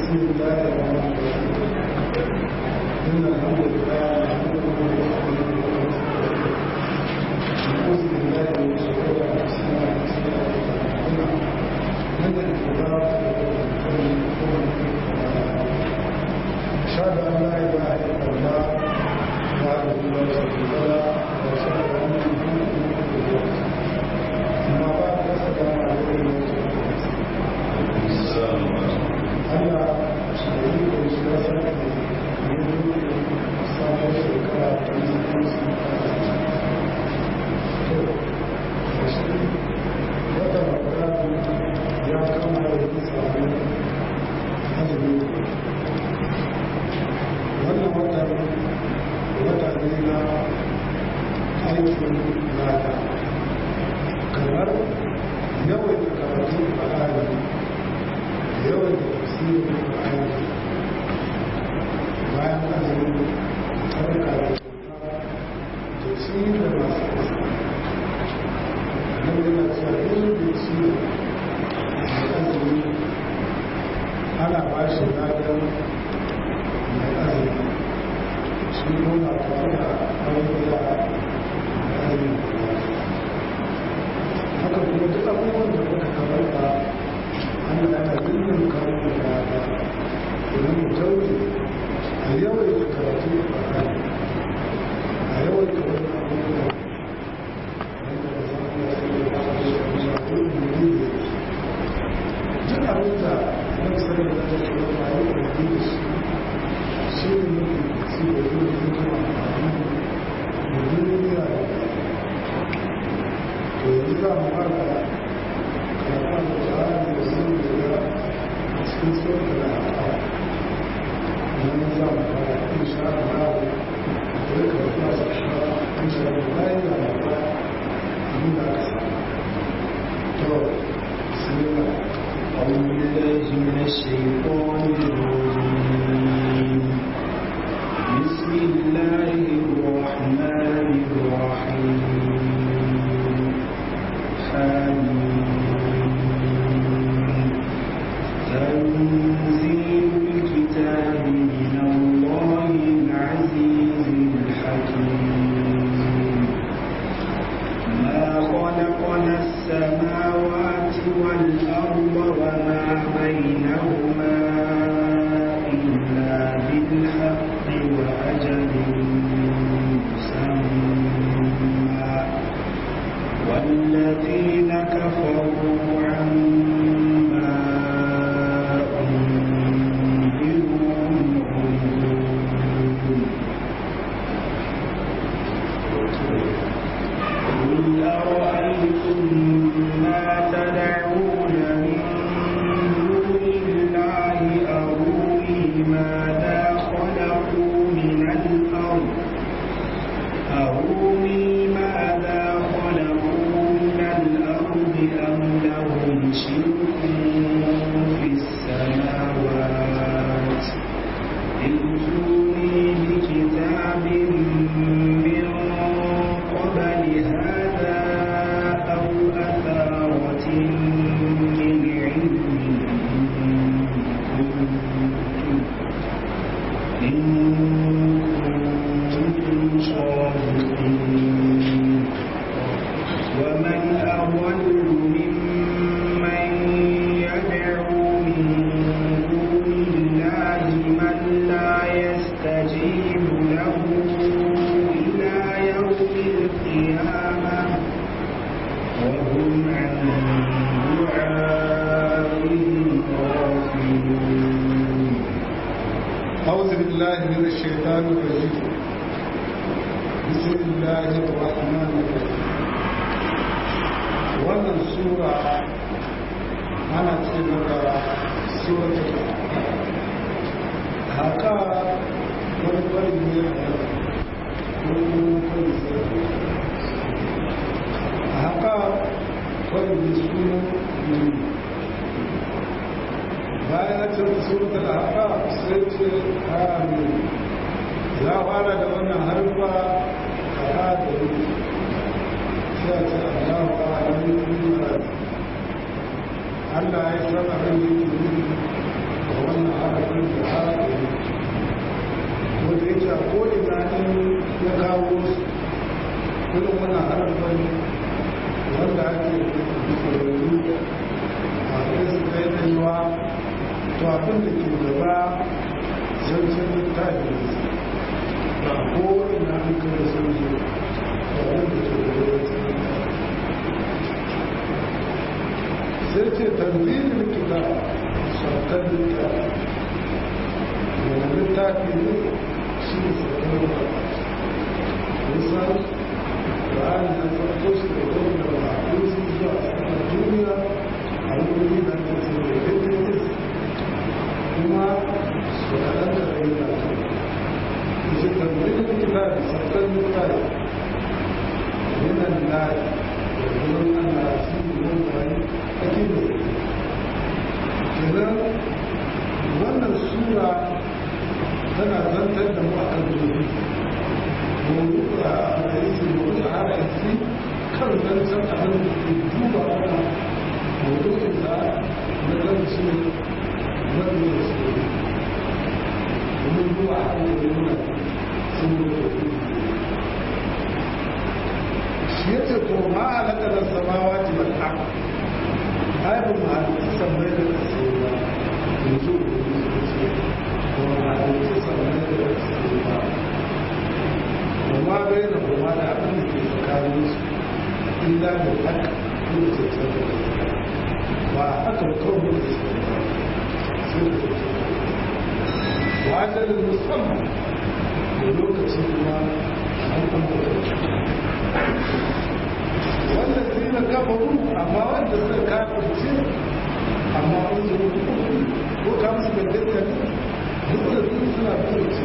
بسم الله الرحمن الرحيم إن الحمد لله نحمده ونستعينه ونعوذ بالله من شرور أنفسنا ومن سيئات أعمالنا من يهده الله فهو المهتدي أشهد أن لا إله إلا الله وحده لا شريك له وأشهد أن محمدا عبده ورسوله أما بعد السلام عليكم Allah shi da shi ya san da yi sabon shekara ta yi kusa to shi wata makaratu ya kama da yi sabon azumi wannan watan wata ne na aikin lada kamar yawan karatun ba'ari yawan da tafsirin ba'ari bayan azumi tsarka da da ci da masu kasa nan yana cewa yin da ci da azumi ana ba shi ladan mai azumi shi nuna tare da abubuwa da azumi haka kuma duk abubuwan da kuka kamata an da ana yin kawo da rana domin mu jaure a yawai da karatu a kan a yawai da wani abubuwa wanda ba za mu yasa da ba a yi a shafi muri da duk abin da na sani da ta shi wata yi da da shi shi ne mafi ci da yi da kuma amfani da duniya da to yanzu za mu fara karatun da ta'ala da sun da a cikin tsohon da haka wani za mu fara insha Allah da ya karatu a sashen insha Allah bayan da mu fara abin da aka samu to bismillah أعوذ بالله من الشيطان الرجيم بسم الله الرحمن الرحيم حميم تنزيل الكتاب من الله العزيز الحكيم ما خلقنا السماوات والأرض وما بينهما إلا بالحق وأجل مسمى والذين كفروا عما أنذروا معرضون قل أرأيتم ما تدعون من دون الله أروني ماذا خلقوا من الأرض أروني ماذا خلقوا من الأرض أم لهم شرك في السماوات ائتوني بكتاب من قبل هذا أو أثارة من علم إن كنتم إن كنتم صادقين ومن أضل ممن يدعو من دون الله من لا يستجيب له إلى يوم القيامة وهم عن دعائهم غافلون أعوذ بالله من الشيطان الرجيم بسم الله الرحمن الرحيم wannan sura ana ce maka suratul haka wani kwari ne a wani kwari sai haka kwari ne suna ne bayan ce suratul haka sai ce amin ya fara da wannan harfa a da yi sai ce Allah wa alamin Allah ya san abin da yake nufi da wannan harfa ce a ko'ina in ya kawo su irin wannan harafin wanda ake tsoron a kai kai ɗanyuwa to abin da ke gaba zancen littafi ba ko'ina an kai sun zo to abin da ke gaba zancen sai ce tanzilin kita saukar littafi wani littafi ne shi ne saukar littafi nisan da an yi farko shi da wani da ba a yi su zuwa a duniya a wuri da ke ce da daidai kuma su kaɗan da rai da ta shi tanzilin kita da saukar littafi yana da wurin ana shi ne wani ake da kenan wannan sura tana zantar da mu a kan dubi mawudu a hadisi mawudu a hadisi kan zantar abin da ke duba wannan mawudu isa na zanci wanda da su domin zuwa a kan nuna sun mutu shi ya ce ko ma alaƙa da samawa ji mal'a aibin mahalitta sammai da kasai ba yanzu da ce ko mahalitta sammai da kasai ba kuma bai da kuma da abin da ke tsakanin su illa da haka ko da ce da ba haka kawai da su ba sai da ce wa ajalin musamman da lokaci kuma an kuma wanda su yi na kafaru amma wanda suka kafirce amma wanda ko ka musu da dukkan duk da su suna furce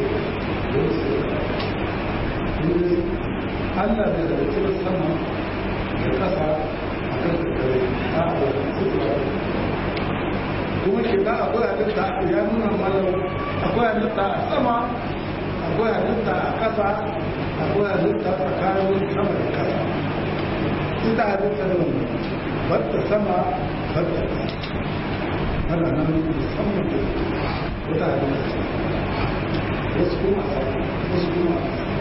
ne Allah da daga cikin sama da kasa a kan kare a abuwa kuma ke da akwai halitta ya nuna malam akwai halitta a sama akwai halitta a kasa akwai halitta tsakanin sama da kasa ita halitta da wani batta sama batta ana nan musamman da wata halitta wasu kuma wasu kuma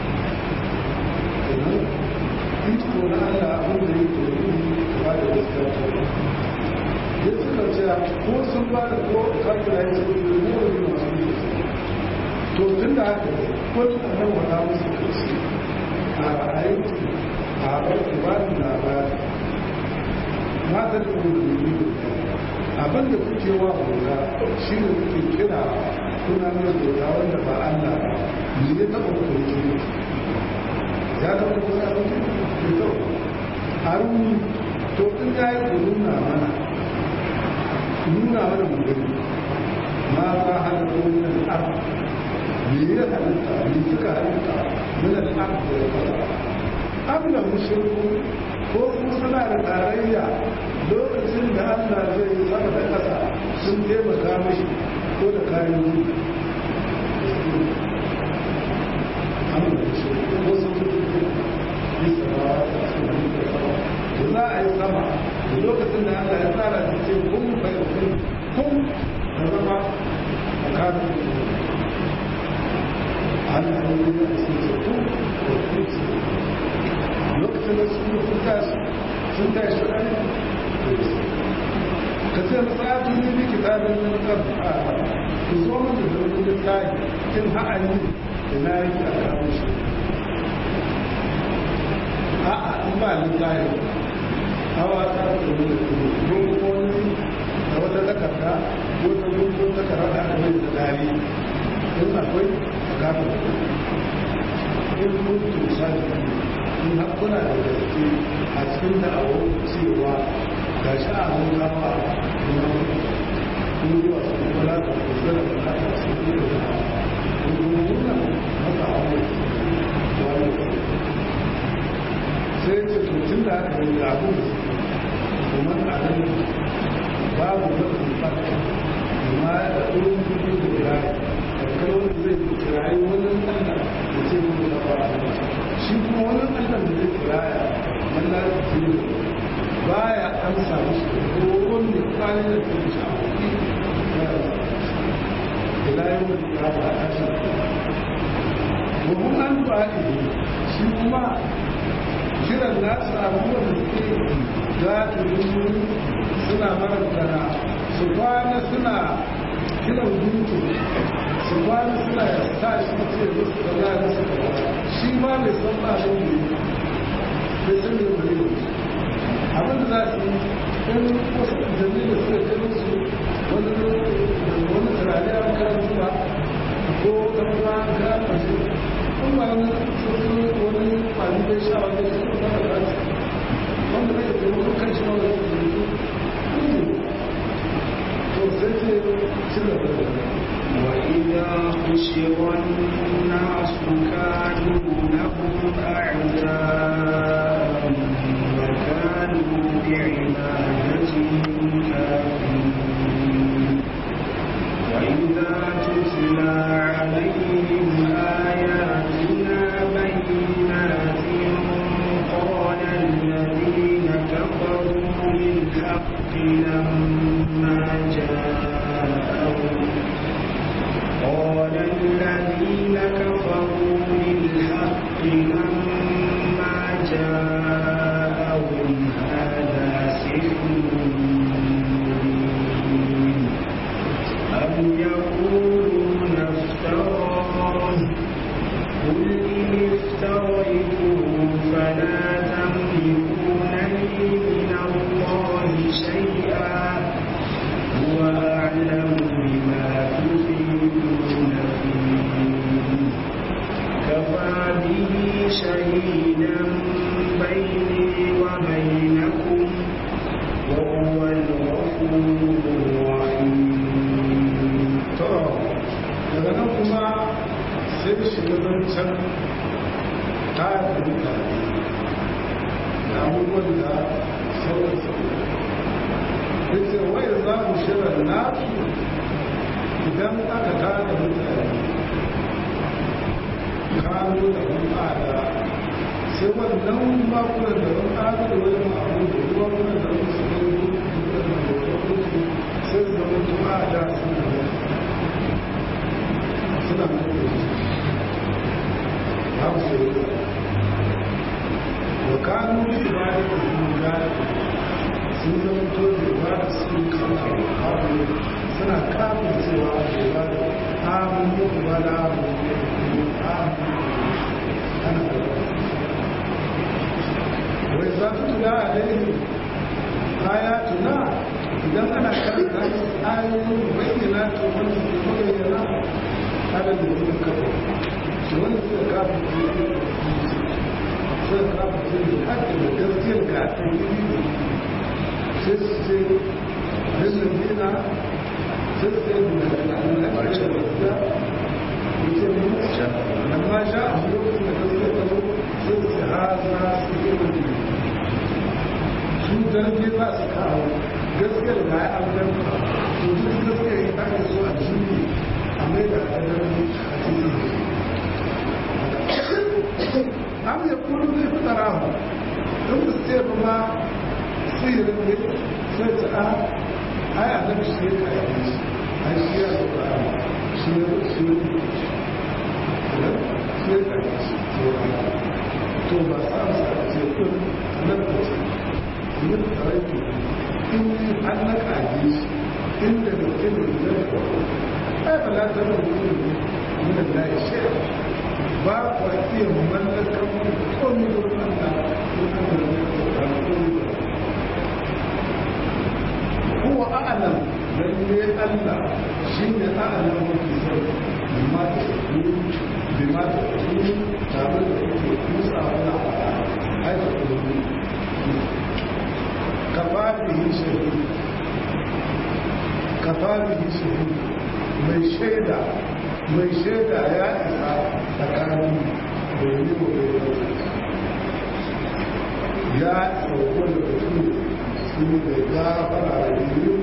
kenan iko na Allah abin da ya tori ba da gaskiya ta ya suka ce ko sun ba da ko kafin ya ce da ne wani masu yi to tun da haka ko da nan wata musu kace a aiki a aiki ba da labari mata da wani abin da kuke wa bauta shi ne kuke kira kuna nuna bauta wanda ba Allah ba ne ya taɓa kurki ya taɓa kurki abin da ya taɓa haruni to in ya yi ku nuna mana nuna mana mu gani ma za halitta wannan abu me ya halitta me suka halitta min al-ard da ya fara abla mushriku ko kuma suna da tarayya lokacin da Allah zai yi sama da ƙasa sun taimaka mashi ko da kayan yi abla mushriku ko sun taimaka bisa ba a cikin da za a yi sama da lokacin da Allah ya tsara da ce kun bai kun kun da zama a kafin Allah ya yi da sun ce kun da kun ce lokacin da sun sun tashi sun tashi ɗan ka ce masatu ne bi kitabin nan kan ku zo mun da wani littafi kin ha'ani ina yake a kawo shi a'a in ba littafi hawa ta da wani gungun da wata takarda ko ta gungun takarda da aka mai da dari in akwai a gaba in mutu sani in hakuna da gaske a cikin da awo cewa ga shi a mun gaba in yi wasu kula da kusa da bukata su yi da gungun nan masa awo sai ce tutun da aka yi abu kuma a nan babu wata fata amma da ɗorin kudu da kirayi da kawai zai kirayi wani ɗanda da ce kuma da fara shi kuma wani ɗanda da zai kiraya wanda su yi ba ya amsa musu ko wanda kwanan da ke shi a kuɗi ila yau da ya ba a tashi domin an faɗi shi kuma kiran nasu abubuwan da suke za ta yi suna marantana su kwana suna kiran guntu su kwana suna ya sa shi ce musu da za a su shi ma bai san ba da ne bai san da bai yi abin da za su yi in wasu jami'in da suka kai musu wani wani turare an karanta ba ko wani ruwa an karanta shi in ba wani wani kwanu bai sha wani shi ba da ba wanda bai da taimakon kan shi ma wani to sai ce ci gaba da وإذا حشر الناس كانوا لهم أعداء وكانوا بعبادتهم كافرين وإذا تتلى عليهم آياتنا بينات قال الذين كفروا للحق لما جاءهم قال الذين كفروا للحق لما جاءهم هذا سحر مبين أم يقولون افتراه قل إن افتريته فلا تملكون لي من الله شيئا هو أعلم بما تفيدون فيه كفى به شهيدا بيني وبينكم وهو الغفور الرحيم to daga nan kuma sai shiga zancen ta da mutane da abubuwan da sauran sauran yace wai za mu shirar nasu idan aka tada mutane kano da hulɗada sai wannan bakunan da wani ƙada da wani abu da ruwa wani da wani su ne sai zama tu'a da suna da suna da babu sai wa kanu bi ibadatu lillahi sun zama to da ibada sun kama babu suna kafin cewa da ibada amin ko ibada amin ana da wai za su tula a daidai ayatuna idan ana karanta ayoyin bayyana to wani su bayyana kada da wani kafa wani suka kafa suka kafa ce da haƙƙi da gaskiyar ga ta yi sai su ce rizin dina sai su ce da Allah ya ce da gaskiya yace ne amma sha a lokacin da gaskiya ta zo sai su ce haza su yi wani su darbe ba su kawo gaskiyar ga ya abin to duk gaskiyar ya ta so a jini a mai da ƙadar a cikin am ya kuru zai fi tsarahu don da su ba ma sihirin ne sai ta a ai a nan shi ya kayi shi ai shi ya zo da shi ya shi ya shi ya kayi shi to ba sa su a ce kun nan da ce yin tsaraitu in an na kayi shi inda da ke da zai kwaro ai ba la zama mutum ne min da ya shi ba ku iya mallakan komi da Allah huwa a'lam lalle Allah shine a'lam mafi sai bima ta yi bima ta yi tare da yake musa wala ai da kuma kafabihi shahid kafabihi shahid mai shaida mai shaida ya isa tsakanin da yi wa ya sauko da mutum su da ya fara da yi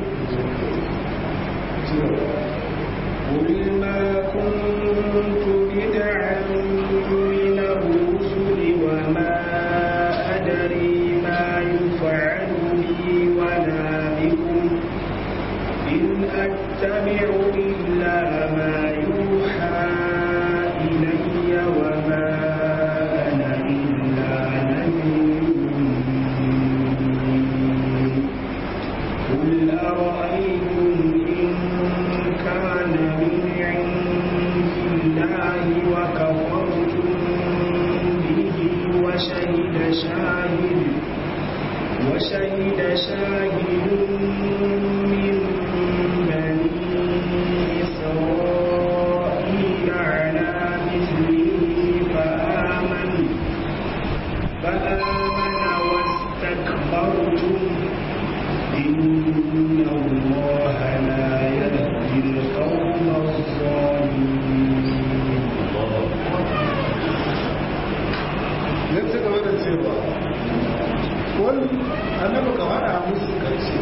قل ما كنت بدعا من الرسل وما أدري ما يفعل بي ولا بكم إن أتبع إلا ما يوحى إلي وما شاهد وشهد شاهد من بني إسرائيل على مثله فآمن فآمن واستكبرتم إن الله لا يهدي القوم الظالمين ya ci gaba da cewa wani annabi ka faɗa musu karshe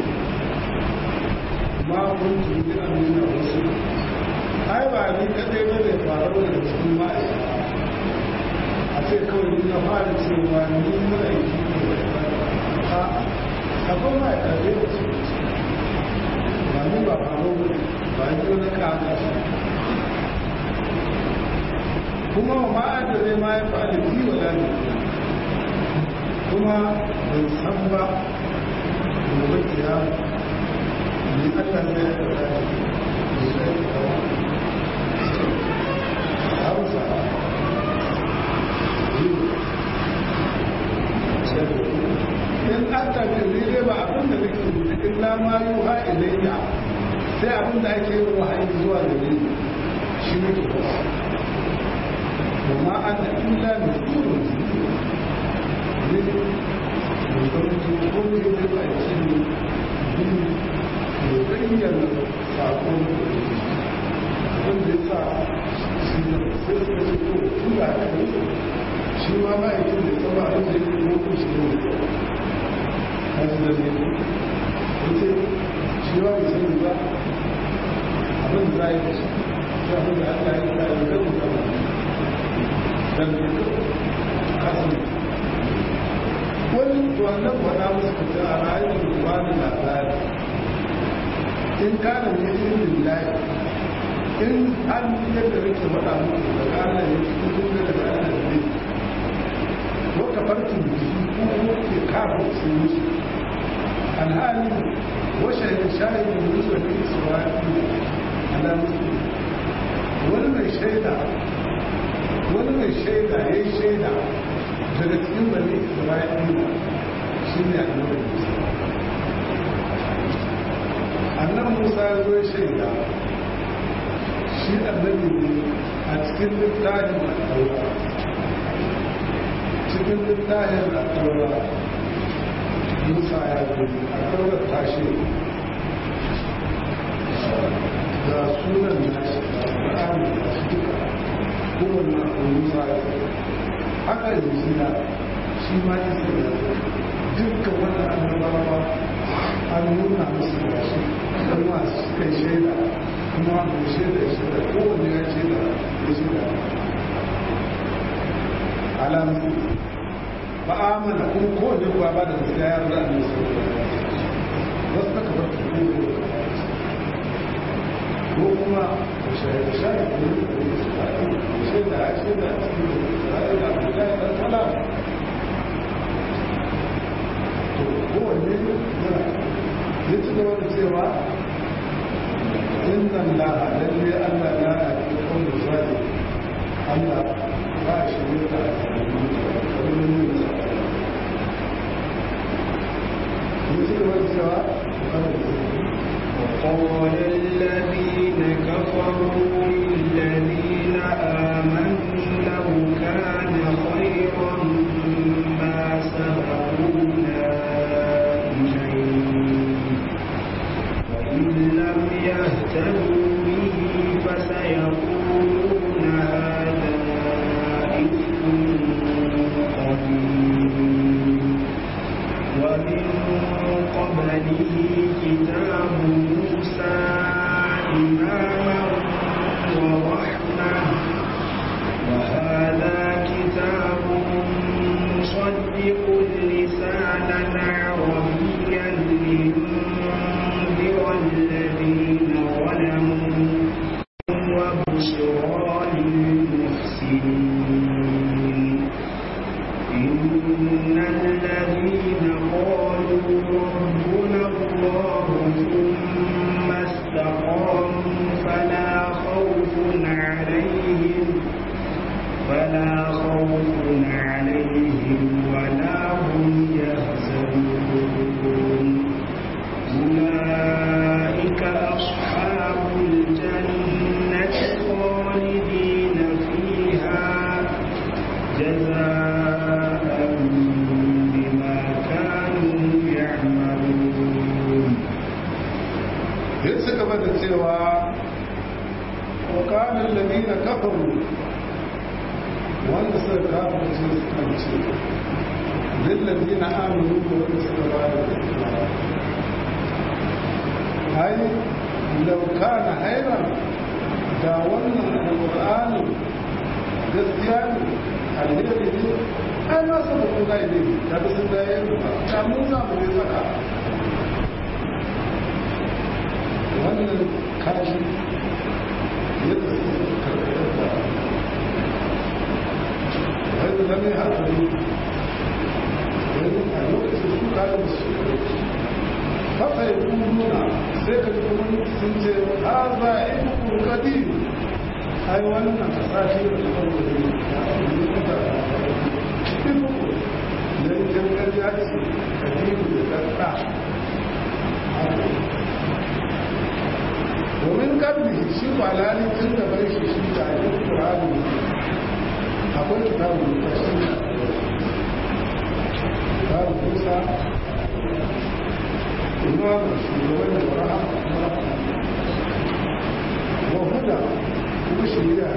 ma kun tuzi a nuna wasu ai ba ni kadai ba zai faru da cikin ma'aikata a ce kawai ni na fara cewa ni ma'aiki ne a akwai ma'aikata da yawa su ba ni ba faru ba ni wani kaga kuma ma'ada zai ma ya faɗi fi wa lalata kuma ban san ba gobe kiya ne Allah zai ya ɗaura da ne zai kawo hausa in aka ne ba abin da nake cikin lama yi ha ilayya sai abin da ake yi wahayi zuwa da ne shi ne ke وما أنا إلا نذير يبين ساقون wanda ya sa shi da sai suka ce ko tun da aka yi shi ma ba ya yin da sama a da yake moko shi ne kaji da ne ya ce shi ba bai sani ba abin da za a yi da shi sai abin da aka yi da ya yi da mutane dan kasan wani wannan faɗa musu fita a rayuwar ruwa da labari in kana ne ilimin layi in an yadda nake faɗa muku da kana ne cikin da da kana ne ko ka farkin jiki ko ko ke kafa su musu alhali washe da shahidin musu da isra'i ala musu wani mai shaida wani mai shaida ya yi shaida daga cikin bane isra'ila shi ne annabi musa annabi musa ya zo ya shaida shi annabi ne a cikin littafin al'aura cikin littafin al'aura musa ya zo al'aura ta shi ga sunan nashi da ƙar'ani da su duka kowane musa ya haka da zina shi ma isa ya dukkan wani annabawa an nuna musu da shi don masu suka yi shaida kuma mai shaida ya shaida kowane ya shaida ya shaida alamu ba amana kuma kowane kuwa ba da gaskiya ya rada ne sau wasu ta kabar ta kuma ko kuma shaida shaida ne da suka yi shaida a shaida a cikin isra'ila a jaya ɗan salam to kowanne yana ya ci gaba da cewa inna allaha lalle allah ya na ke kawai zai allah ba shi ne da kalmomin yin sa ya ci gaba da cewa وقال الذين كفروا للذين آمنوا لو كان خيرا ما سبقونا إليه وإن لم يهتدوا به فسيقولون هذا إفك قديم ومن قبله كتاب موسى إماما ورحمة وهذا كتاب مصدق لسانا عربيا لينذر الذين ظلموا وبشرى للمحسنين إن الذين قالوا ربنا الله ثم استقاموا فلا خوف عليهم فلا خوف عليهم ولا هم وقال الذين كفروا wanda suka kafin ce su kance lillazi na amuru da wanda suka ba da ai lauka na hairan da wannan alƙur'ani gaskiya ne alheri ne ai ma su da kuma ne da su da yin ta mun samu ne tsaka wannan kashi yadda su karɓar da wani zama ya haɗa ne wani a lokacin su kayan su fasa ya nuna sai ka kuma sun ce ha za a yi kurkadi ai wannan a sashi da kuma wani ya yi da cikin muku da yi jangar ya ce kadiru da karɗa domin karni shi ba lalin tun da bai shi shi da ake kurani akwai kitabun da shi kitabun musa imam shugaban da rahama wa huda kuma shirya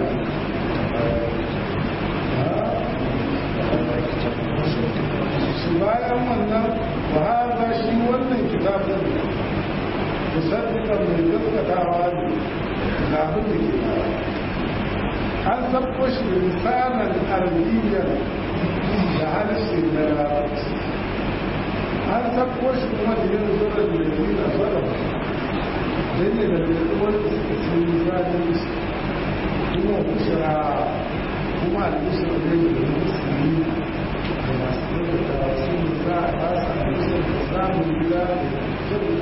shi bayan wannan wa haza shi wannan kitabun musaddiqan mai gaskatawa ne ga abin da ke an sabko shi misalan arbiyyar da harshe na larabci an sabko shi kuma da yin zuwa da yanzu na zuwa don ne da yanzu wanda suke sun yi zaɗin shi kuma kushira kuma albishir ne da musulmi da masu yadda da su za a ba su albishir da samun gida da jirgin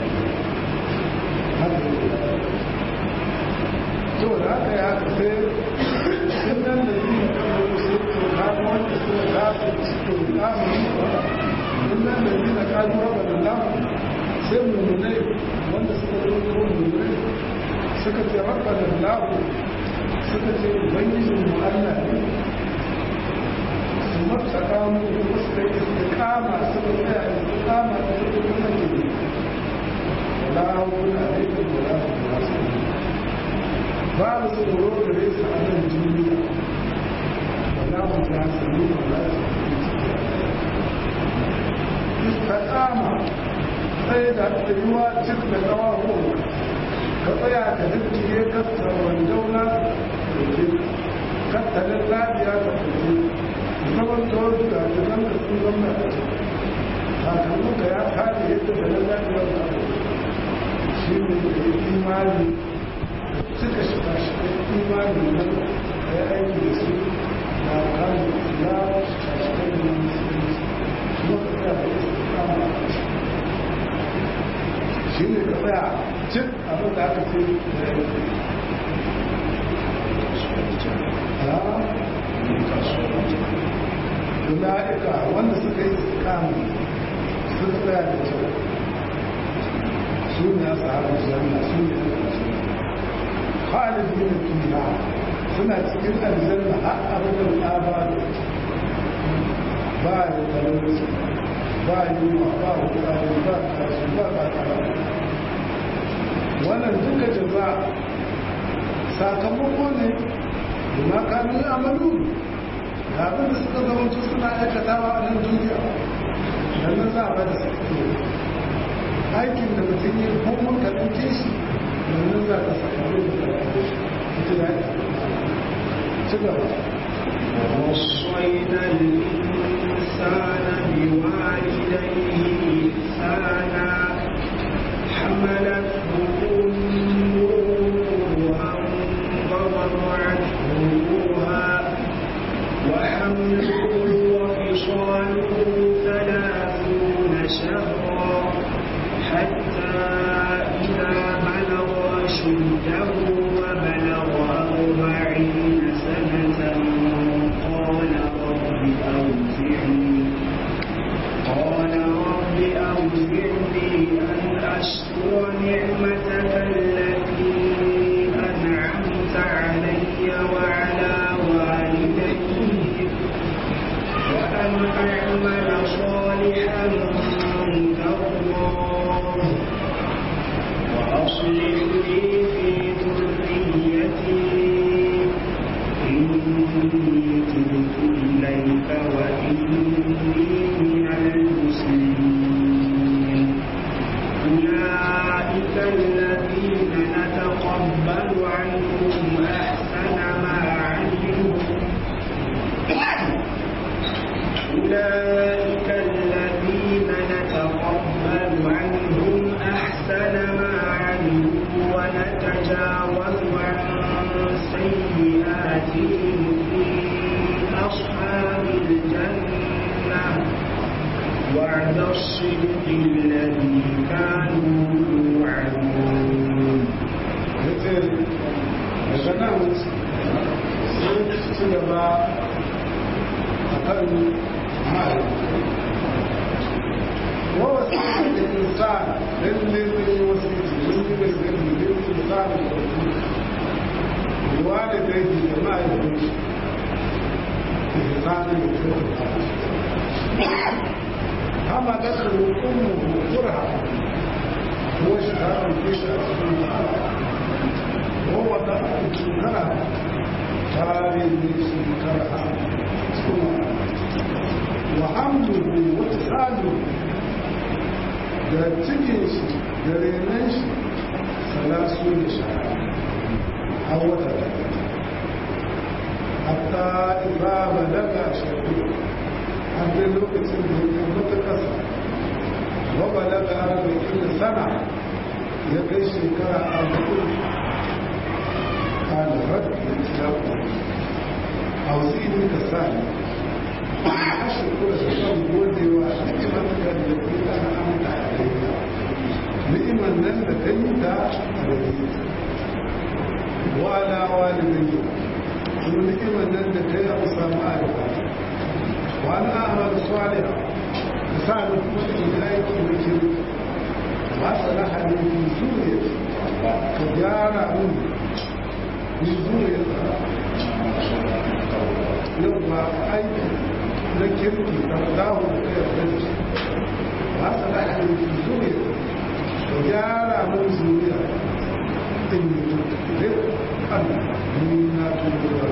to da aka yi haka sai sunan da yi kamar su to kama wanda suka kasa cikin kamun sunan da yi na kaji raba da lamu sai mummunai wanda suka zo ko mummunai suka ce raba da lamu suka ce ubangijin mu Allah ne su mafta kamu kuma suka yi su kama suka tsaya su kama da su kuma ne wala hukuna alaikum wala hukuna su babu tsoro gare su a nan duniya wala mu ta sani wala ta kama sai da tsayuwa cik da kawaho ka tsaya ka dukkiye kasta wandauna da ke kattalin lafiya ka fice zaman tsawon da jiran da sun zama da sakamakon ya kare yadda da lafiyar ka shi ne da imani suka shiga shiga imanin nan da ya aiki da su na kan ya shiga shiga da musulunci kuma ka tsaya da su kama shi ne ka tsaya cik abin da aka ce da ya yi Ula'ika wanda suka yi kama suka tsaya da kyau su ne a tsarin janna su ne a khalidin fiha suna cikin aljanna har abadan abada ba ya talauci ba yunwa ba hukari ba kashi ba kakara wannan duka jaza sakamako ne da makamin amalu da abin da suka zama suna aikatawa a nan duniya nan za a ba da sakamako aikin da mutum yi kuma ka ɗauke shi domin za ka sakamako da ita ya ci gaba ووصينا الإنسان بوالديه إحسانا حملته أمه وهن ووضعته كرها وحمله وفصاله ثلاثون شهرا حتى إذا بلغ أشده وبلغ أربعين سنة قال رب أوزعني قال رب أوزعني أن أشكر نعمتك التي أنعمت علي وعلى والدي وأن أعمل صالحا الصدق الذي كانوا يوعدون yace daga nan sai su gaba a kan ma'ari wasu da insan lalle ne wasu mun yi da zai ne da insan da wasu ruwa da daji da ma'aikun shi insan da kyau kama da su hukumu kurha ko shi ta ɗauke shi a cikin ma'ara وهو كره تاريخ كره وحمله وتساله da cikin shi da renon shi salasu da shara a wata da hatta iza balaga shaɗu har dai lokacin da ya mata ƙasa wa balaga arba'in sana ya kai shekara arba'in قال رد الإسلام أوزيني كسالي أشهر كل شيطان بودي ونعمتك التي أنا أمت عليها نعمة نزل أنت عليك وعلى والدي ونعمة نزل كي أصام آلها وأنا أعمل صالحا كسالي إليك بكري وأصلح لي في سوريا فجار مني yamma aiki na kirki da dawo da ya gaji ba su da aiki zuriya da gyara mun zuriya in yi da kan ni na turuwa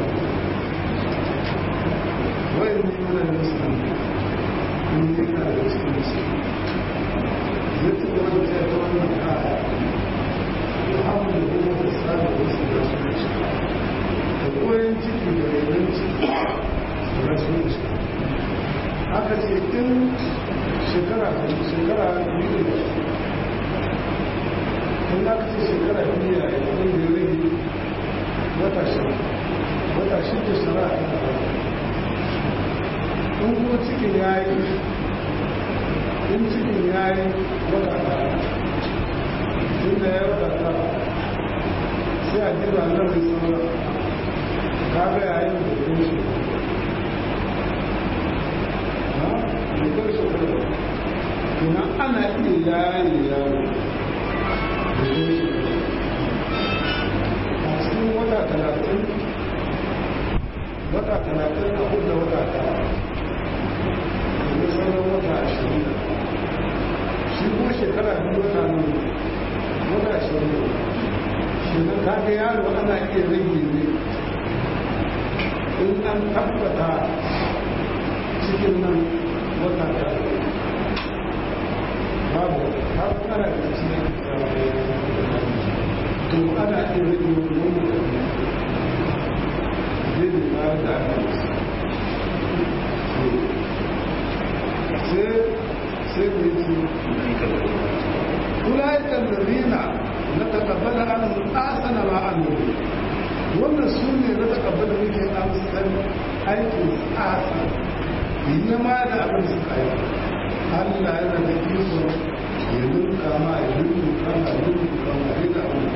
wai ni yana da musulmi ni yana da cikin musulmi ya ci gaba da ya ta wannan kaya Muhammadu kuma da sa da wasu da su da koyon ciki da renon ciki da rasu da shi aka ce in shekara shekara biyu da in aka ce shekara biyu da ya kudin da ya rage wata shida wata shida shara a kan in kuma cikin ya yi in cikin ya yi wata ɗaya tun da ya wata ɗaya sai a jira nan da sauran kaga yayin da kun shi ha da kun shi kuma kuma ana iya yayi yaro da kun shi a cikin wata talatin wata talatin a hudu wata tara da sauran wata ashirin shi kuma shekara biyu wata nuna wata ashirin shi na kaga yaro ana iya rage ne in an tabbata cikin nan wata da babu har kana da cikin to ana iya rage wani wani da zai da ba da sai sai da yake ulaikan lalina na takabbala an asana ma an wannan su ne na takabbala muke amsar aikin asa yi ma da abin su kai Allah yana da iko ya nuka ma ya nuka ma ya nuka ma ya da abin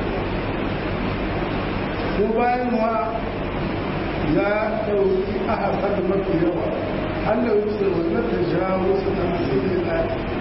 ko bayan ma ya ɗauki a hasar mafi yawa Allah ya ce wannan ta jawo su na musulmi na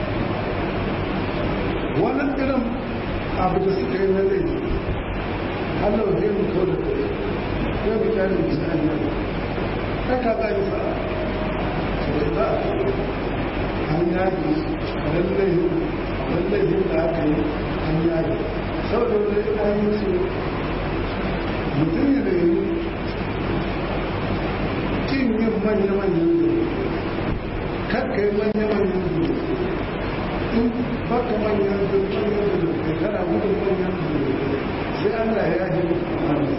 wannan irin abu da suka yi na laifi Allah zai mu kawo da kai yau da kyalin misali ne kai ka zai sa to da za a an yaji lallai lallai da aka yi an yaji saboda wani an yi su mutum ne da yi kin yin manya-manyan zuwa kakka yi manya-manyan zuwa in baka manyan zuwa manyan zuwa kana gudun manyan zuwa sai Allah ya yi wani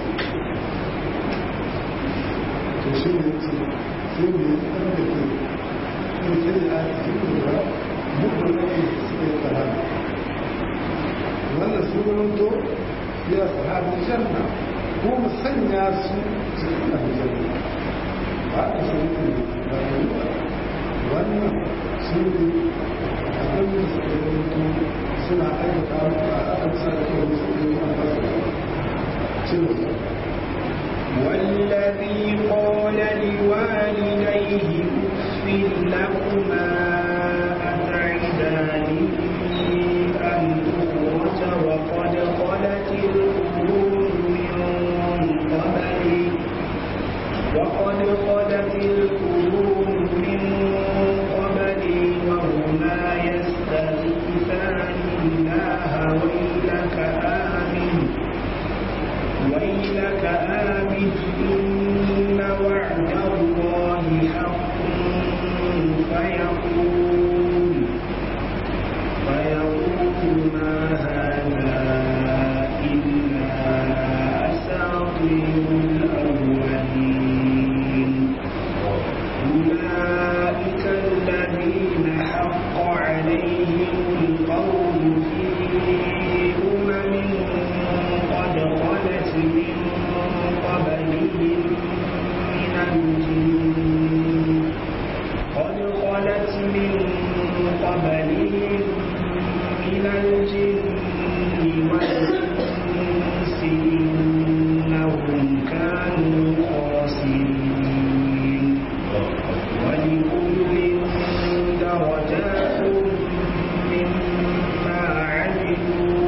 to shi ne ce sai ne ya tsar da ke in sai ya cikin lura dukkan nake suka yi tsara wannan su to ya sahabi janna ko mu sanya su cikin aljanna ba a sun ne ba da yi wannan su ne abin da suka yi mutu suna aikata a aka sa da kawai su ne a basu cewa والذي قال لوالديه اف لكما أتعداني أن أخرج وقد خلت القرون من قبلي وقد خلت القرون من قبلي وهما يستغيثان الله ويلك آمن ويلك آمن إن وعد الله حق فيقول فيقول ما هذا إلا أساطير الأولين أولئك الذين حق عليهم القول في أمم قد خلت من قبلهم من الجن قد خلت من قبلهم من الجن والإنس إنهم كانوا خاسرين ولكل درجات مما عملوا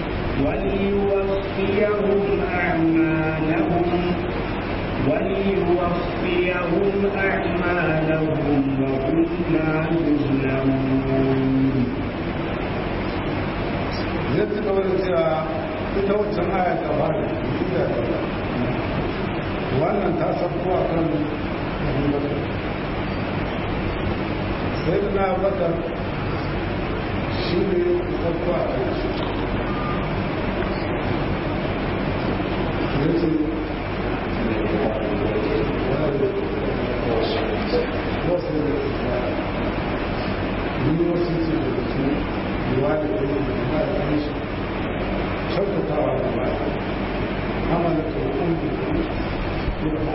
وليوفيهم أعمالهم وليوفيهم أعمالهم وهم لا يظلمون zai ci gaba da cewa ita wancan aya ta fara ita wannan ta sabko a kan abubakar sai da na bakar shi ne sabko a kan shi ya ce wasu da ni wasu ce da su yiwa da ke da na shi kyautatawa da ba amala ta hukun da ke da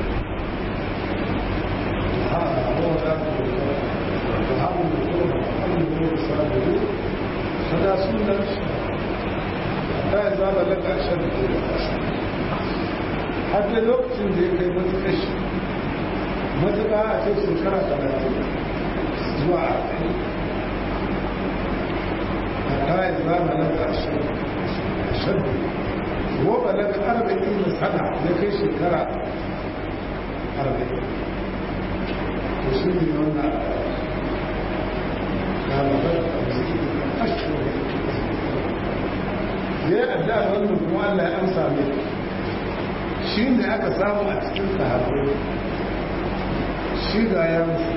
ha abuwa za ta da da hamun da kuma hamun da kuma sabu sada sunan shi ta yi zaba da ƙarshen da ke da har da lokacin da ya kai matuƙar shi matuƙa a ce shekara talatin zuwa arba'in حتى إذا بلغ أشد وبلغ أربعين سنة لكي شكرا أربعين وسيدي هنا قال بل أشهر ya adda wannan kuma Allah ya amsa mai shi ne aka samu a cikin sahabbai shi ga ya musu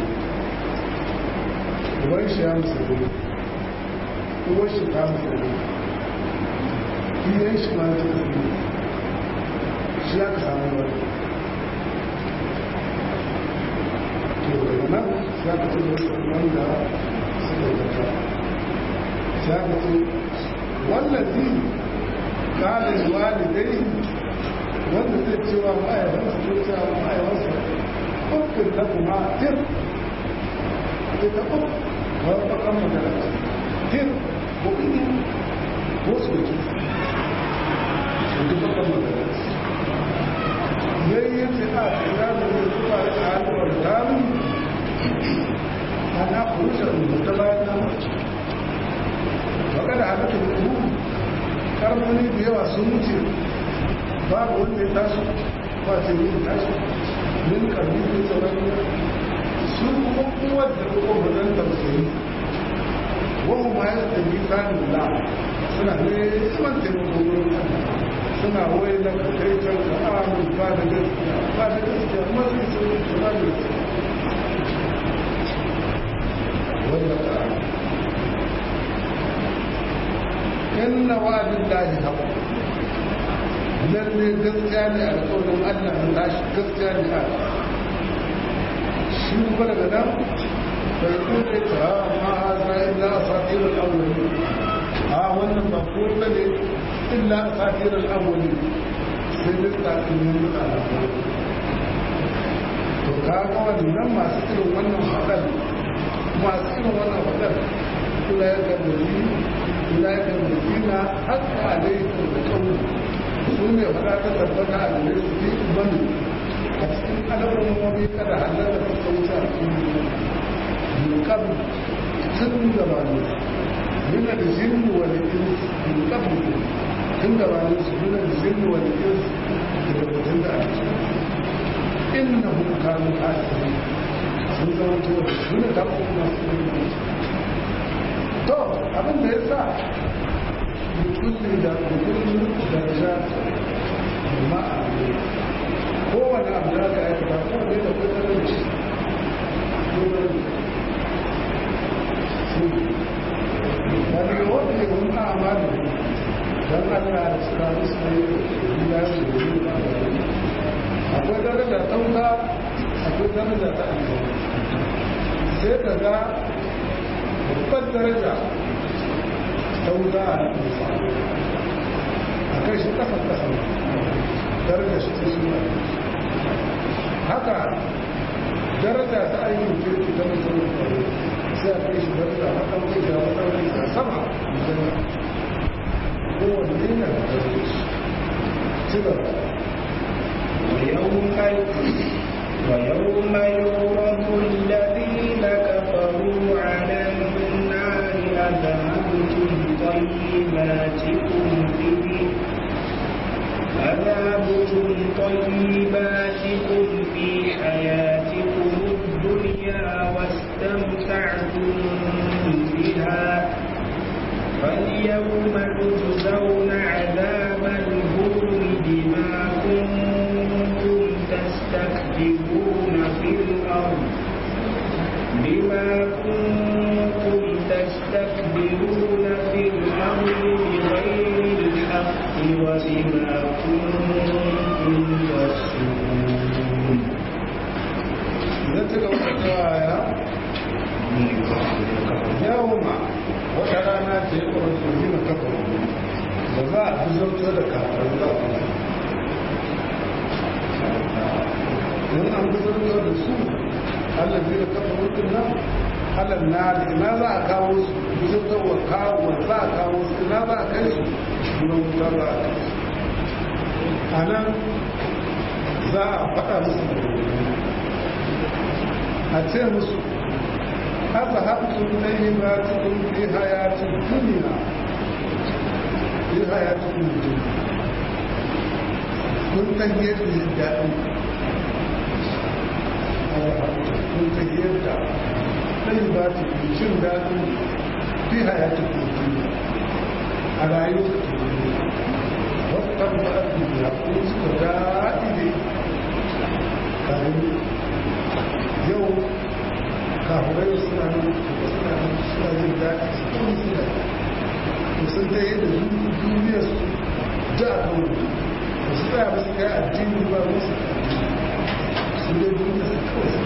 uban shi ya musu uwar shi ta musulmi iyayen shi ma ta musulmi shi aka samu wani to daga nan ya ka ce wanda suka zata ya ka ce wallazi kalin walidai wanda zai cewa ma'aikansa ko cewa ma'aikansa ƙuffin da kuma tir ita ƙuff wani bakan magana tir kuɗi ko soki soki bakan magana yayin fi a tsira da zai zuwa da alwar damu ana kurusar rubuta bayan na mace baka da halatta rubu karfani da yawa sun wuce babu wanda ya tashi ba ce yin tashi min karbi da tsaron su kuma kowar da kuma wajen tausayi wahu ma ya tsaye kanin da suna neman taimako wurin suna wai na kai can ka amin ba da gaskiya ba da gaskiya masu isa su ba da gaskiya wanda ka inna wa'adin lahi haƙo lalle gaskiya ne a alƙawarin allah na tashi gaskiya ne a shi kuma daga nan bai kuɗe ta ma haza illa a satirar awwali a wannan ba ko ta ne illa a satirar awwali sai duk tsakanin mutanen to kaga wannan masu irin wannan haɗar masu irin wannan wadar kula ya ga muzi kula ya ga muzina haka alaikum da kawo su ne fara ta tabbata a gare su fi bani a cikin alamomi kada halatta ta sauce a cikin yukam tun gabanin من الجن والإنس من قبل tun gabanin su من الجن والإنس daga mutum da ake innahum kanu khasirin sun zama to sun da kuma masu yin to abin da yasa mutum da mutum da ja ma'a kowane abu da aka aikata ko ne da kusurin shi wani wanda ya wani amalu don allah da suna musu ne ya yi da yi da akwai daraja ta wuta akwai daraja ta aljanna sai ka ga babbar daraja ta wuta a nisa a kai shi kasan kasan daraja shi ta shi haka daraja ta ayyukan kirki ta mutum sai a kai shi daraja na kan kai da wata wani sama aljanna kowanne yana da daraja ci gaba ويوم ويوم يعرض الذين كفروا على النار أذهبتم طيباتكم في أذهبتم طيباتكم في حياتكم الدنيا واستمتعتم بها فاليوم تجزون عذاب الهون بما كنتم تستكبرون في الأرض بما كنتم تستكبرون في الأرض بغير الحق وبما كنتم تفسقون نتلو الآية يوم وترانا تيقر الذين كفروا وذا بزوج ذلك in an buzurta da su Allah zai da kafa rukun nan Allah na ina za a kawo su buzurta wa kawo za a kawo su ina za a kai su kuma wuta za a kai su a nan za a faɗa musu a ce musu haka haɓtun na yi ba cikin fi hayatun duniya fi hayatun duniya kun san yadda yin daɗin kun san yadda ɗan ba ta fi cin daɗin fi hayatun duniya a rayuwar duniya wata ba a duniya kun suka daɗi ne kayan yau kafurai suna nan suna nan suna jin daɗi su kuma suna to sun ta yadda duniya su da a kan ba su tsaya ba su kai addini ba musu su dai duniya su kawai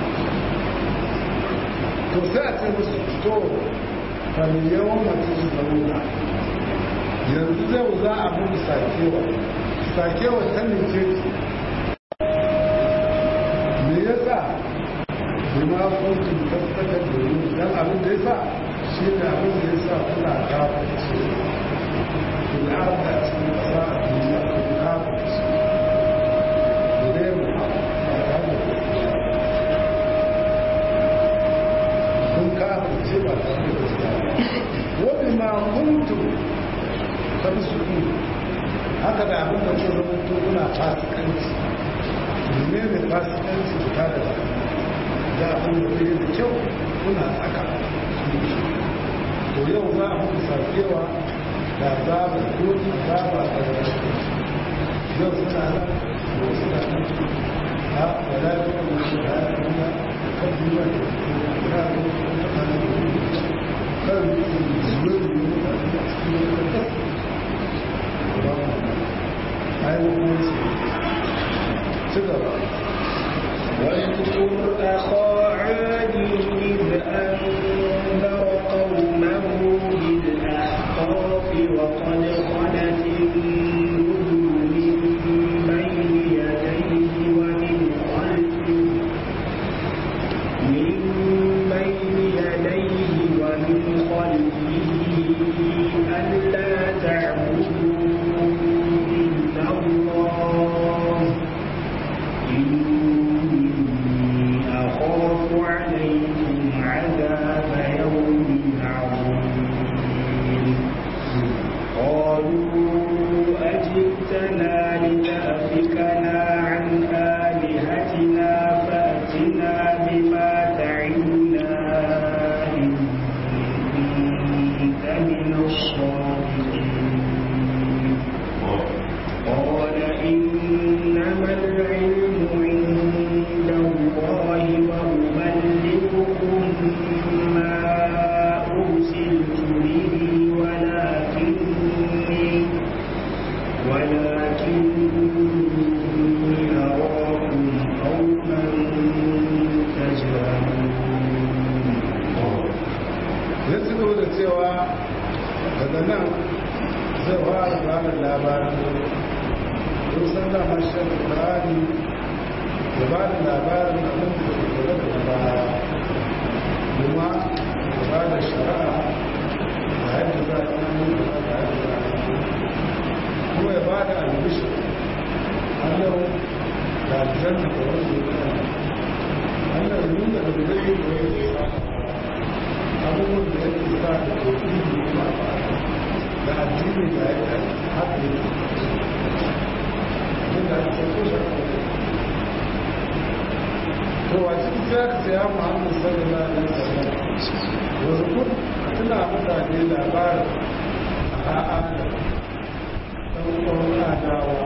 to sai a ce musu to kan yawan mace su zauna yanzu zai za a mutu sakewa sakewa ta nice me yasa bima kuntum tastakbirun dan abin da yasa shi ne abin da yasa kuna kafirci kun arda cikin kasa a duniya kun kafirci dai mu kun kafirci ba ta da gaskiya wa bima kuntum tabsukun haka da abin da ke zama to kuna fasikanci ne ne fasikanci ta da da abin da zai da kyau kuna tsaka to yau za a muku sakewa da zaba doki zaba da yau suna nan ko suna nan a wala da kuma shi da ya kuma kan duwa da ya ga ko ta kana da kan zuwa da ya ta cikin da ba ai mu ci gaba واذكر أخا عاد إذ أنذر قومه بالأحقاف وقد خلت النذر من بين يديه ومن خلفه من بين العلم عند الله وأبلغكم ما أرسلت به ولكني ولكني أراكم قوما تجهلون ya ci gaba da cewa daga nan zai fara ba da labarin don san da mashi alƙur'ani ya ba da labarin abin da ke gaba da baya kuma ya ba da shari'a da yadda za a yi da yadda za a yi kuma ya ba da albishir Allah da aljanna da wanda ya kai Allah ya nuna da zai yi da ya abubuwan da yake sa da kofi kuma da addini da ya kai haka ne inda ake sauko shi to a cikin sai aka saya muhammadu sallallahu alaihi wasallam wasu kun a tuna mutane labarin a a'a da ɗan uwan adawa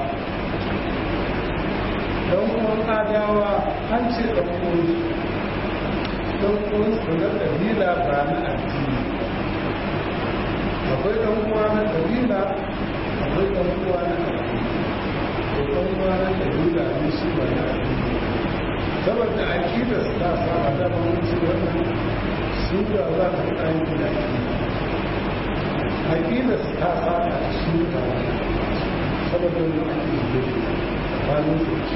ɗan uwan adawa an ce ɗan uwan ɗan uwansu na ƙabila ba na addini akwai ɗan uwa na ƙabila akwai ɗan uwa na addini to ɗan uwa na ƙabila ne shi ba na addini saboda aƙidar ta saba da mamanci wannan su da za ta fi aiki da aƙidar ta saba da su da saboda wani aƙidar da ba su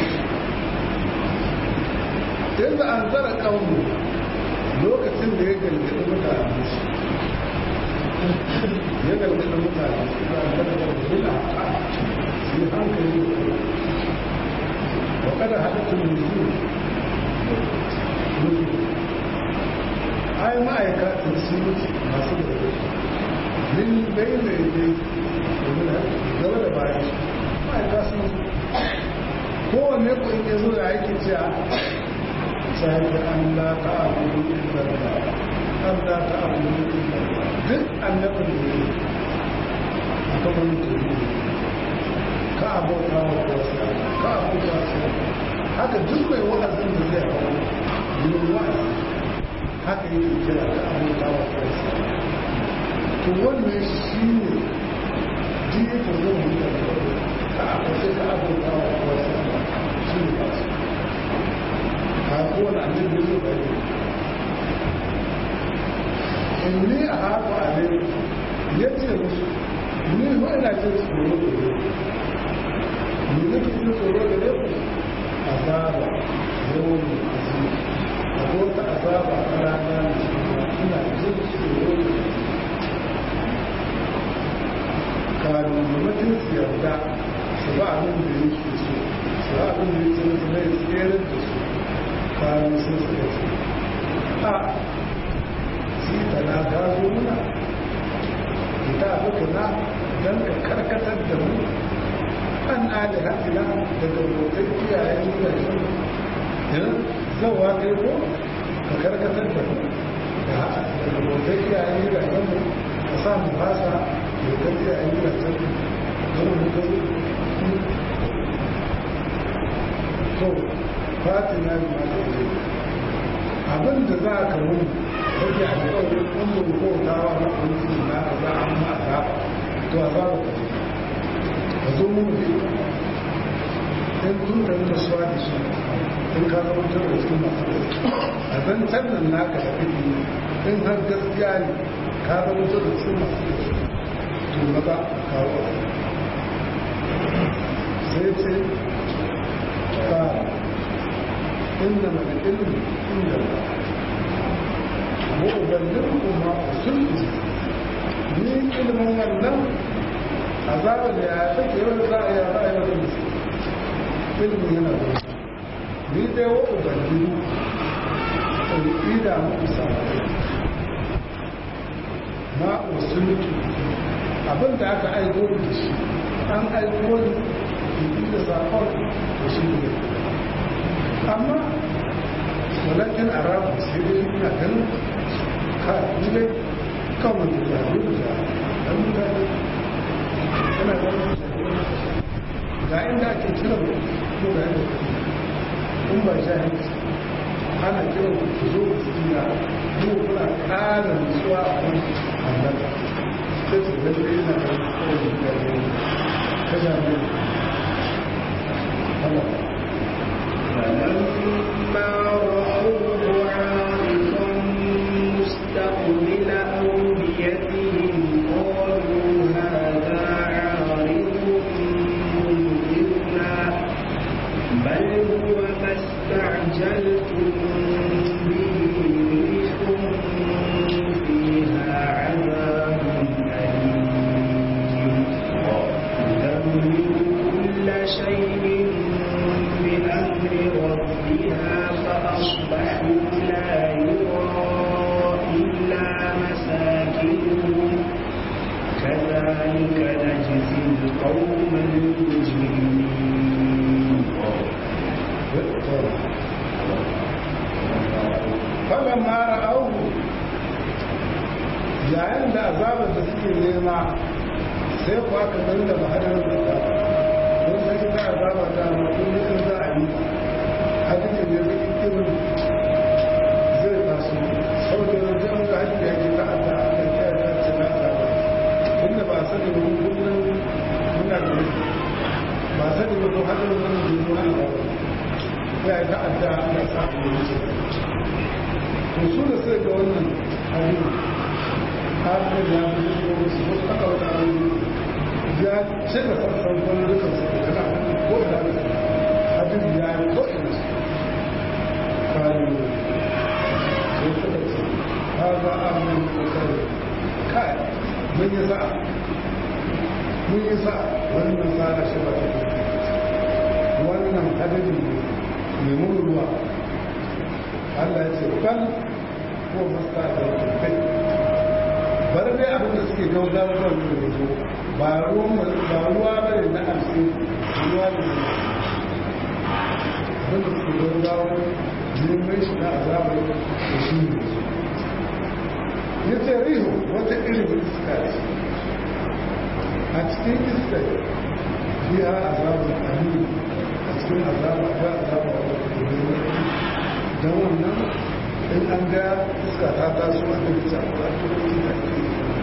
yanzu an zara ƙaunu lokacin da ya galgadi mutane shi ya galgadi mutane shi za a zara ƙaunu bila a su yi hankali da kuma wa kada haɗatun nuzu nuzu ai ma'aikatan su mutu masu da min bai da yake gaba da bayan shi ma'aika sun kowanne ku in ya zo da aiki cewa sai an la ta'budu illa Allah an la ta'budu illa Allah duk annabin da ne aka mun tuni ka abota wa kowa ka abota wa haka duk mai wa'azin da zai hawo yin wa'azi haka yake kira ka abota wa kowa to wannan shi ne jiye ta zo mu da ka abota ka abota wa kowa shi ne ba su kowane annabi ya zo da yi in ni a haku a ne ya ce musu ni ma ina jin tsoro da ne ni nake jin tsoro da ne azaba yawon azumi a wata azaba a rana ina jin tsoro da ne kanu da mutum su yarda su ba abin da yake so su ba abin da yake so na tsere da su kayan sun suka ce a sita na gazo muna ita hukuna don ka karkatar da mu an ali hatina daga bautar kiyayen gidajen yan zawa kai ko ka karkatar da mu daga bautar kiyayen gidajen mu ka sa mu fasa bautar kiyayen gidajen mu don mu gazo to fatina ma ta ce abin da za ka mun rage a alƙawarin kun da kotawa na kwanci na ka za a ma a to a za ka ce ka zo mun da in tun da nuna suwa da shi in ka zama tun da cikin masu a zan cannan naka da kake in har gaskiya ne ka zama tun da cikin masu to na za a kawo sai ce ka إنما العلم عند الله وأبلغكم ما أرسلت من علم wannan azabar da ya take yau za a yi a ra'ayi wata musu ilmi yana da ni dai wa ubangiru ɗauki da muku samari ma usultu abin da aka aiko da shi an aiko ni da sakon da shi ne amma walakin a rabu sai dai ina ganin ka dai kawai da jami'u da ɗan mutane yana ganin ga inda ake kira mu in ba jahilci ana kiran ku ku zo ku tsira mu kuna ƙara nutsuwa a kan annaba sai su ga dai na kan kawai da gari ka jami Allah فلما رأوه عارضا مستقبل أوديتهم قالوا هذا عارض ممطرنا بل هو ما استعجلتم به ريح فيها عذاب أليم تدمر كل شيء بأمر ربها فأصبحوا لا يرى إلا مساكنهم كذلك نجزي القوم المجرمين فلما رأوه yayin da azabar da suke nema sai ku aka gani da mahadar da ta don sai ta azaba ta mutum ne za a yi hadin da zai irin zai taso saboda yanzu ga hajji da yake ta adda a kan kyar ta ce na azaba inda ba sani ba kullum muna da ba sani ba ko hadin da zai yi na azaba ya yi ta adda a kan sa a yi to su da sai ga wannan hadin har da ya fi shigo musu wasu aka wata aure ya ce da sassan wani dukkan su da kana ko ina da su hadin ya yi ko ina su kayo sai suka ce ha za a mun kokari kai mun yi sa'a mun yi sa'a wannan sa'a shi ba ta wannan hadin mai mun ruwa Allah ya ce ban ko masta da kai bari dai abin da suke gaugawa zuwa da yanzu ba ruwa ba ne na arsi ruwa ne abin da suke gaugawa neman shi na azabar da shi ne ya ce riho wata irin iska ce a cikin iska biya azabar aliyu a cikin azabar ba azabar wata don wannan in an ga iska ta taso a kan bisa ba ta kuma da ke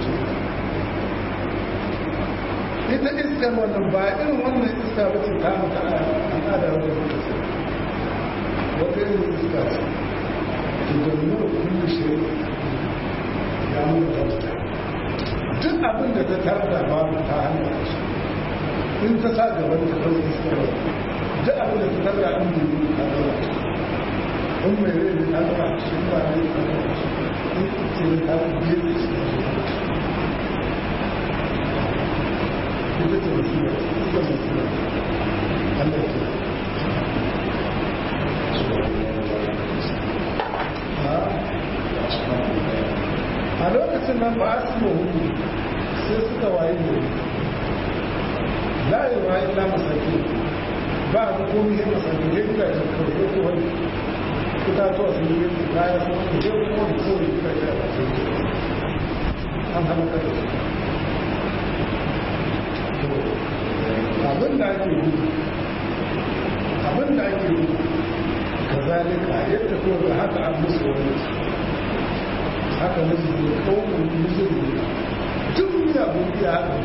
ita iskar wannan ba irin wannan iska ba ce ta mutu a al'ada wata lokaci wata irin iska ce ke domin kullu shi ya mutu ta duk abin da ta tarda ba ta hanyar shi in ta sa gaban ta kawai iskar duk abin da ta tarda an yi ta kawai in mai rai da ta zama shi ba ne ta zama shi in ce da ta biye da shi ita ce wasu da ita wasu da Allah ke a lokacin nan ba su ma hudu sai suka waye ne la yi wa illa masaki ba a komi yin masaki ya gida da kawai ko wani itatuwa sun yi kaya sun yi yau kuma da kawai gida da an hana kada su abin da ake yi abin da ake yi ka zalika yadda kuma da haka an musu wani haka musu ne kawai musu ne tun ya buɗe haka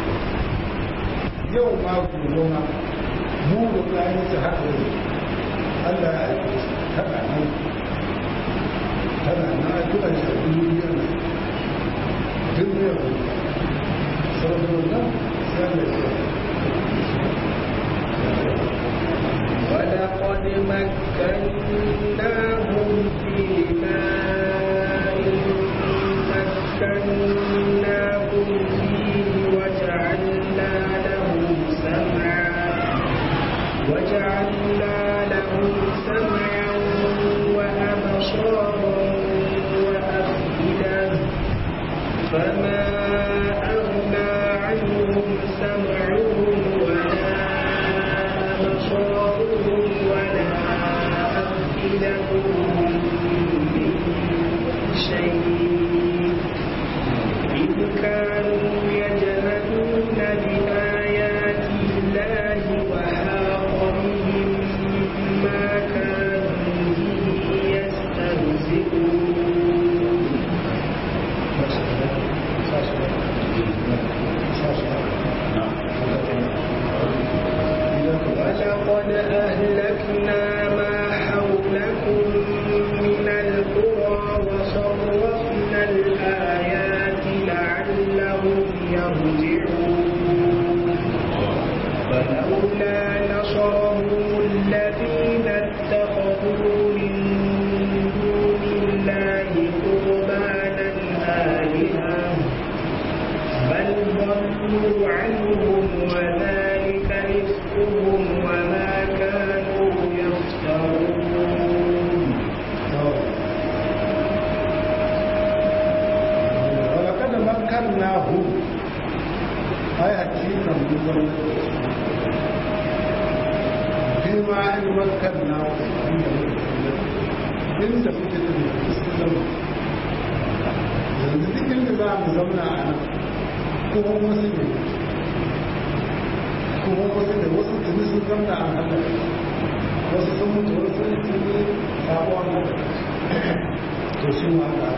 yau ma gobe ma mu da kayan su haka ne Allah ya aiko su tana nan tana nan a kira shi a duniyar nan duniyar nan saboda wannan sai Allah ya ولقد مكناهم في ماء مكناهم فيه وجعلنا لهم سمعا وجعلنا لهم سمعا وأبصارا وأفئدة فما أغنى عنهم سمعهم ولا أبصارهم ولا أفئدتهم من شيء إذ كانوا يجهدون بآيات الله وحاق بهم ما كانوا in makanna inda kuke da sun zama yanzu duk inda za mu zauna a nan kuma wasu ne kuma wasu ne wasu tuni sun zauna a nan wasu sun mutu wasu ne sun yi sabuwa na to su ma ga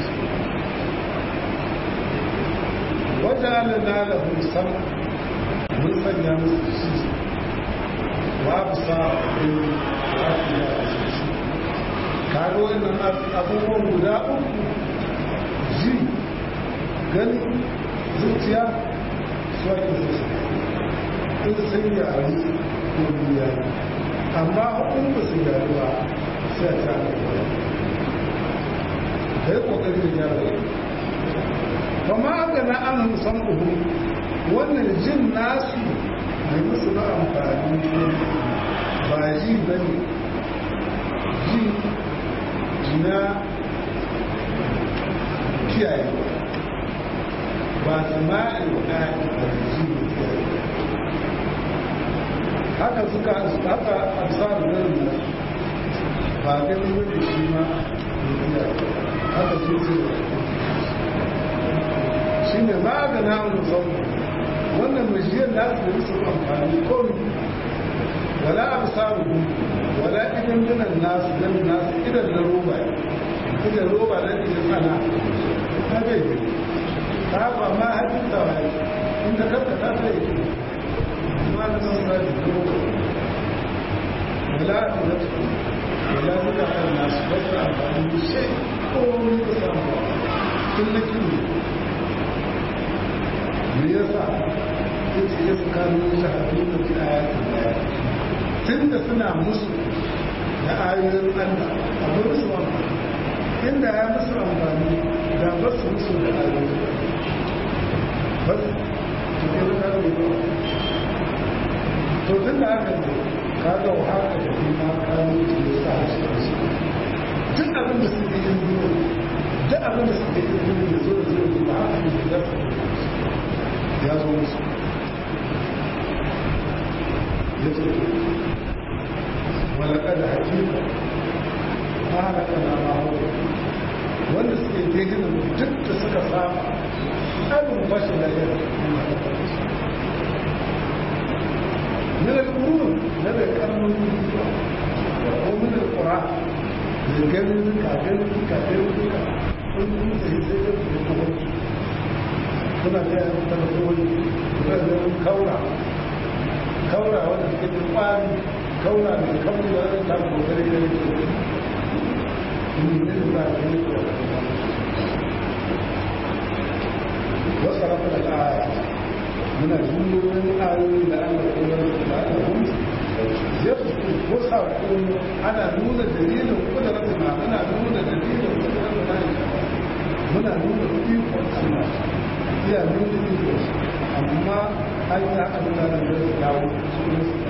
wajen na da husan mun sanya musu shi babu sa lafiya a shi kaga wannan abubuwan guda uku ji gani zuciya su ake su in sun yari ko biya amma hukun ba su yari ba sai a ta da kwaya da ya kokari da gyara ba ma aka na an musan uhu wannan jin nasu mai musu na amfani ba ji ba ne ji jina kiyaye ba sama'i ɗaya a ji kiyaye haka suka haka absar nan ba gani wanda shi ma haka su ce shi ne ba ga namun sauran wannan mashiyar da su da su amfani komi wala absaru wala idan dinan nasu dan nasu idan na roba idan roba na idan sana ta bai ta ba ma hajjin tawaye inda kanka ta ta yi ma na san sa da roba wala idan wala suka kan nasu ba su amfani da shi komi da samu tun na kiri me yasa yace ya kanu shahadu da fi ayatin da tunda suna musu da ayoyin Allah abu musu amfani inda ya musu amfani da ba su musu da ayoyin ba su ke da karo ba to tun da aka ne kaga wa haka da kuma kanu da sa shi su duk abin da suke yin duniya duk abin da suke yin duniya zo da zo da haka ne da ya zo musu ya ce walakada hakika ma halaka na maho wanda suke tegina duk da suka saba abin bashi da yau من القرون هذا كان ومن القرآن الجنة كعجنة كعجنة كل زي زي القرآن kuna da yaran telefoni kuna da yaran kaura kaura wanda suke da kwari kaura da kauri da wani tafi kokari da yake ne ne ba da ne ko wasu rafa da aya muna jumlorin ayoyi da Allah ya yi da Allah yadda ko sako ana nuna dalilin kudurar na ana nuna dalilin kudurar na muna nuna ikon Allah iya nuna iko amma an yi aka nuna da zai dawo su ne su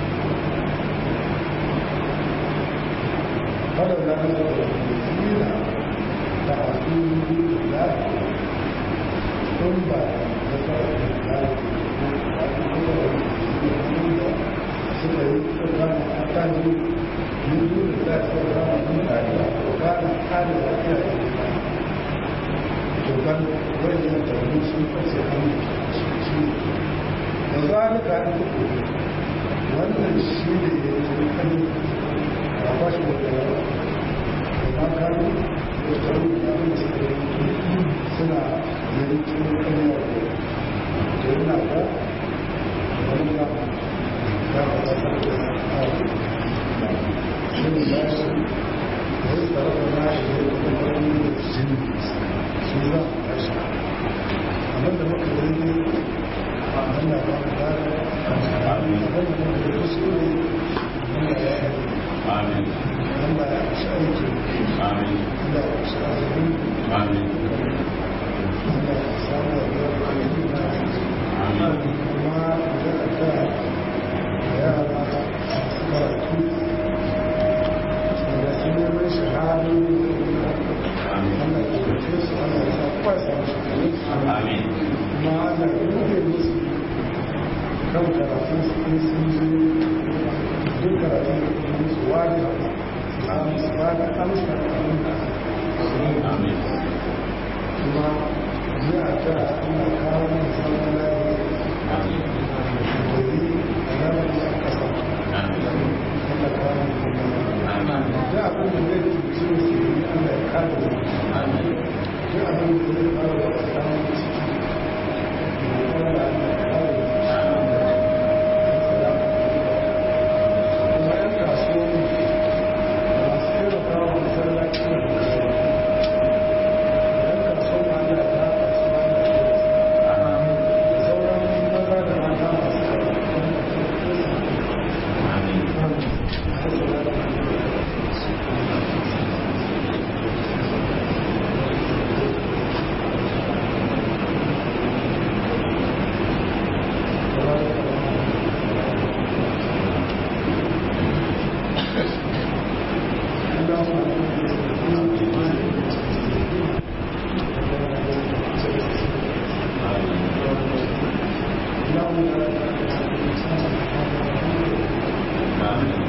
kada da an zaba da zira da asu da kun ba da sauran da suka yi tsoron a kan yi yi da za su zama mutane a tsoron kare lafiya da dokan wajen da wani sun fashe hannu shi da zalika an kuku wannan shi ne ya yi kan a bashi da yawa da makanu da tsaro da abin da suka yi suna yankin kanyar da yana ba wani ba ya ba ta sarki a shi ne ya shi da ya tsara da na shi da kuma wani da shi su za su tashi abin da muka yi ne a hanya ba mu da abin da muka yi kuskure wanda ya yi Amin. wanda ya shi aiki Amin. wanda ya shi azumi Amin. wanda ya samu da ya yi na Amin. kuma da ta yara masu karatu da su neman shahadu Amin. Allah ya ɗauke su Allah ya sa kwasa su Amin. kuma Allah ya rufe musu kan karatun su in sun je duk karatu da kuma su wani abu su ba da amsa da abin da su yi Amin. kuma yi a ta ana kawo mai zaman lafiya Amin. da yi a lamari a ƙasa Amin. Allah kawo mai kuma Amin. da abin da zai cuci su yi Allah ya kada mu Amin. duk abin da zai kawo da tsakanin ciki da Allah ya kada mu kuma yan kasuwanni masu taimaka wa masallaci da kasuwa yan kasuwa ma da ta kasuwa da sauran maza da mata masu Amin. Amin.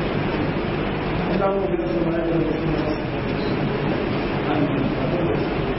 Amin.